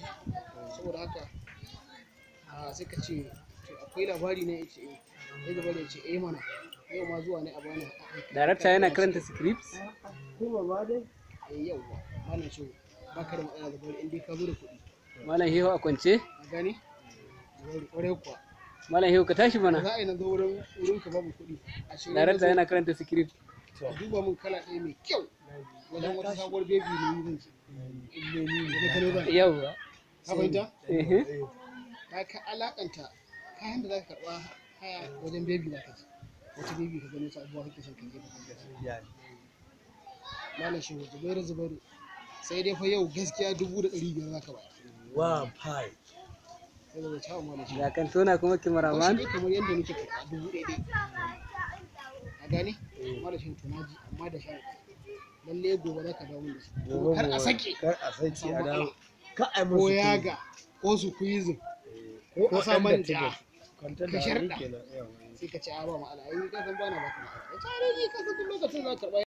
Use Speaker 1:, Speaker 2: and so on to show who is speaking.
Speaker 1: ji saboda haka a sai ka ce to akwai labari ne ya ce eh sai gaba da ya ce eh mana yau ma zuwa ne a bani
Speaker 2: darakta yana karanta scripts
Speaker 3: kuma ba dai
Speaker 1: eh yau ba malam shi ba ka da matsala da bari in dai ka zo da kuɗi
Speaker 2: malam hehu a kwance
Speaker 1: a gane bari kwarai kuwa
Speaker 2: malam hehu ka tashi
Speaker 1: ba
Speaker 2: mana
Speaker 1: za a yi na zo wurin wurin ka babu kuɗi a shirin
Speaker 2: darakta yana karanta script
Speaker 1: ka duba min kala ɗaya mai kyau wajen wata sabuwar bebi ne zan ce da kano zan
Speaker 2: yauwa
Speaker 1: ka fahimta
Speaker 2: ehe
Speaker 1: ka ka alakanta kayan da za ka karɓa haya wajen bebi za ka ji wata bebi ka gano sabuwa kake son ka je ka malam shehu zubairu zubairu sai dai fa yau gaskiya dubu da ɗari biyar za ka bayar
Speaker 3: wa pai
Speaker 1: sai da wace hawa malam shehu
Speaker 2: ga kantona kuma
Speaker 1: wasu
Speaker 2: kimaraman
Speaker 1: ne kamar yadda nake karɓa dubu ɗaya ɗaya a gane malam shehu to naji amma da sha lalle gobe za ka dawo da su kuma kar a sake
Speaker 3: kar a sake a
Speaker 1: samu
Speaker 3: dawo
Speaker 1: matsala.
Speaker 3: ka ai
Speaker 1: ko
Speaker 3: musu
Speaker 1: yaga ko su kuizin ko a sa
Speaker 3: ɗan
Speaker 1: manja
Speaker 3: datti kwantar
Speaker 1: ka
Speaker 3: da
Speaker 1: sharɗa.
Speaker 3: kenan yawa
Speaker 1: sai ka ce a ba ma'ana ai ka san bana baka ma'ana ya ce a ni ka san duk lokacin za ka karɓa